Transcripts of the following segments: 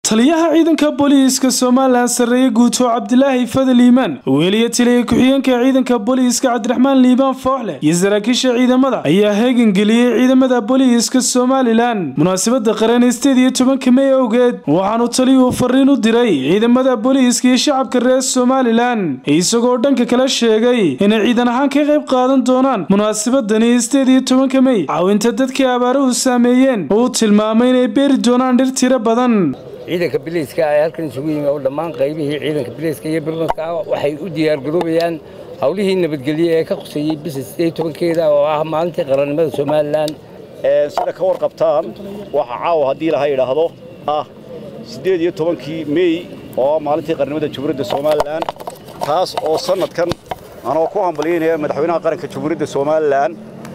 taliyaha ciidanka booliiska somalilan sarreeye guuto cabdilaahi fadal iimaan weliya taliya ku-xigeenka ciidanka booliiska cabdiraxmaan liibaan fooxle iyo saraakiisha ciidamada ayaa heegan geliyey ciidamada booliiska somalilan munaasabada qaran sideed iyo tobanka mey awgeed waxaanu taliyuhu fariin u diray ciidamada booliiska iyo shacabka reer somalilan isagoo dhanka kale sheegay inay ciidan ahaan ka qayb qaadan doonaan munaasabadani sideed iyo tobanka mey caawinta dadkii abaaruhu saameeyeen oo uu tilmaamay inay beeri doonaan dhir tiro badan ciidanka biliiska ee halkan isugu yimi oo dhammaan qaybihii ciidanka biliiska iyo birmadka ah waxay u diyaargaroobayaan howlihii nabadgelye ee ka quseeyey bisha sideed tobankeeda oo ah maalintii qarannimada somalilan sida ka warqabtaan waxa caawa haddii laha yidhaahdo ah siddeed iyo tobankii meey oo ah maalintii qarannimada jamhuuriyadda somalilan taas oo sannadkan anoo ku hambalyaynaya madaxweynaha qaranka jamhuuriyadda somalilan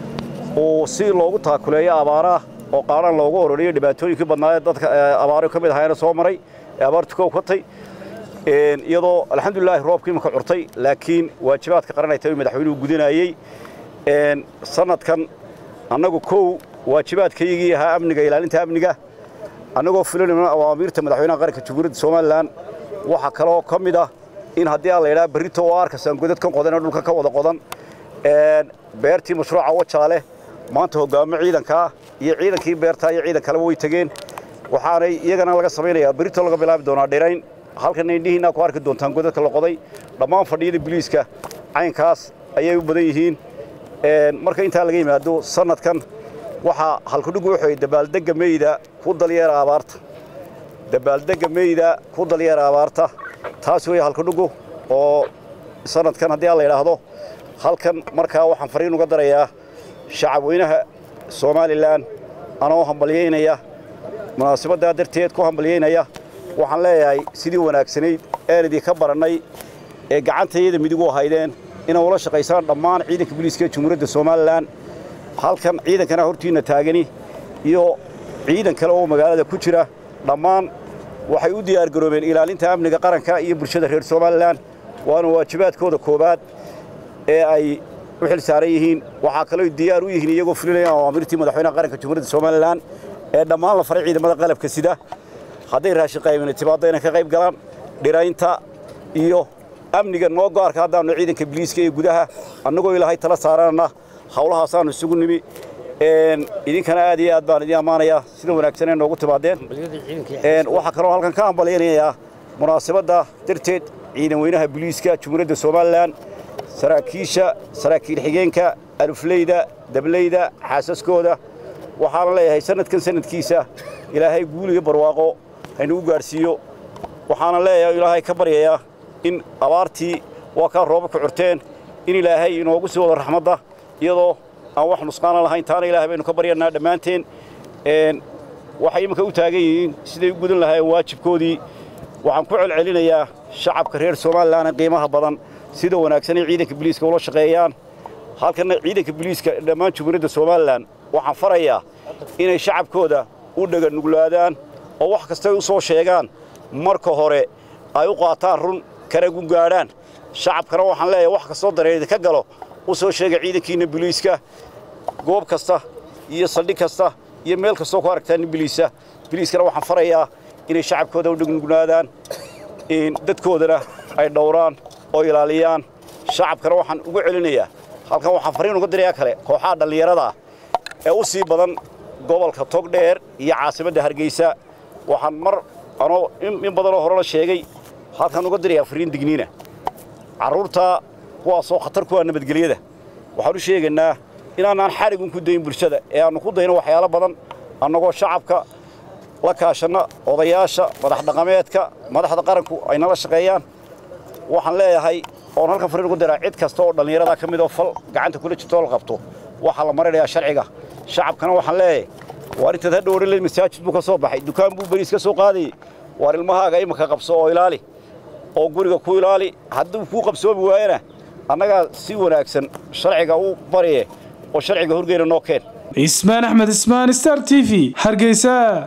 uu si loogu taakuleeyo abaaraha oo qaaraan loogu ororiyo dhibaatooyinkii badnaayee dadka abaaro ka mid ahaayna soo maray ee abaartu ka ukatay iyadoo alxamdulilaahi roobkii imaka curtay laakiin waajibaadka qaran ay tahay madaxweynuhu gudanayey sannadkan annagu kow waajibaadkaygii ahaa amniga ilaalinta amniga annagoo filanayna awaamiirta madaxweynaha qaranka jamhuuriyadda somalilan waxaa kaloo ka mid ah in haddii aan la yidhaha berrito oo arkasaan godadkan qodan ee dhulka ka wada qodan beertii mashruuca wajaale maanta hoggaamo ciidankaa iyo ciidankii beertaa iyo ciidan kaleba way tegeen waxaanay iyagana laga samaynayaa berito laga bilaabi doonaa dhirayn halkana indhihiinaa ku arki doontaan godadka la qoday dhammaan fadhiyada biliiska caynkaas ayay u badan yihiin marka intaa laga yimaado sannadkan waxaa halkudhigu wuxuu dabaaldegga meyda ku dalyeera abaarta dabaaldegga meyda ku dalyeera abaarta taas weeye halkudhigu oo sannadkan haddii aan la yidhaahdo halkan markaa waxaan fariin uga darayaa shacab weynaha somalilan anoo hambalyaynaya munaasabaddaa darteed ku hambalyaynaya waxaan leeyahay sidii wanaagsanayd een idinka barannay ee gacantayada midig u ahaydeen inay ula shaqaysaan dhammaan ciidanka booliiska ee jamhuuriyadda somalilan halkan ciidankana hortiinna taagani iyo ciidan kale oo magaalada ku jira dhammaan waxay u diyaargaroobeen ilaalinta amniga qaranka iyo bulshada reer somalilan waana waajibaadkooda koowaad ee ay u xil saaran yihiin waxaa kaloo diyaar u yihiin iyagoo fulinayaan awaamirtii madaxweynaha qaranka jamhuuriyadda somalilan ee dhammaan la faray ciidamada qalabka sida hadday raashin qaybina timaaddo inay ka qayb galaan dhiraynta iyo amniga noo go'arka haddaannu ciidanka biliiska iyo gudaha annagoo ilaahay tala saaranana hawlahaasaannu isugu nimi idinkana aad iyo aad baan idin ammaanayaa sida wanaagsan ee noogu timaadeen waxaa kaloo halkan ka hambalyaynayaa munaasabadda darteed ciidan weynaha biliiska jamhuuriyadda somalilan saraakiisha saraakiil xigeenka alufleyda dableyda xaasaskooda waxaana leeyahay sannadkan sannadkiisa ilaahay guul iyo barwaaqo haynugu gaadhsiiyo waxaana leeyahay ilaahay ka baryayaa in abaartii waa kaa rooba ku curteen in ilaahay inoogu sii wado raxmadda iyadoo aan wax nusqaana lahayn taana ilaahay baynu ka baryanaa dhammaanteen waxay iminka u taagan yihiin siday u gudan lahaayeen waajibkoodii waxaan ku celcelinayaa shacabka reer somalilan qiimaha badan sida wanaagsan ay ciidanka biliiska ula shaqeeyaan halkana ciidanka biliiska dhammaan jamhuuriyadda somalilan waxaan farayaa inay shacabkooda u dhaganuglaadaan oo wax kastay u soo sheegaan marka hore ay u qaataan run karagu gaadhaan shacabkana waxaan leeyahay wax kastoo dareer ka galo u soo sheega ciidankiinna biliiska goob kasta iyo saldhig kasta iyo meel kastoo ku aragtaan biliisa biliiskana waxaan farayaa inay shacabkooda u dhagnuglaadaan dadkoodana ay dhowraan oo ilaaliyaan shacabkana waxaan ugu celinayaa halkan waxaan fariin uga dirayaa kale kooxaha dhallinyarada ee u sii badan gobolka togdheer iyo caasimadda hargeysa waxaan mar anoo in badanoo hore la sheegay halkan uga dirayaa fariin digniina carruurta kuwaasoo khatar ku ah nabadgelyada waxaan u sheegaynaa inaanaan xarigun ku dayn bulshada ee aannu ku dayno waxyaalo badan annagoo shacabka la kaashanna odayaasha madax dhaqameedka madaxda qaranku ay nala shaqeeyaan waxaan leeyahay oon halkan fariin ugu diraa cid kasta oo dhallinyarada ka mid oo fal gacanta kula jirtoo la qabto waxaa la marinayaa sharciga shacabkana waxaan leeyahay waar intaad hadha odhan leed masaajid buu ka soo baxay dukaan buu beriis ka soo qaadayey waar ilmahaaga imika qabso oo ilaali oo guriga ku ilaali hadduu kuu qabsoomi waayana annagaa si wanaagsan sharciga u bariye oo sharciga horgeyna noo keen ismaan axmed ismaan star t v hargeysa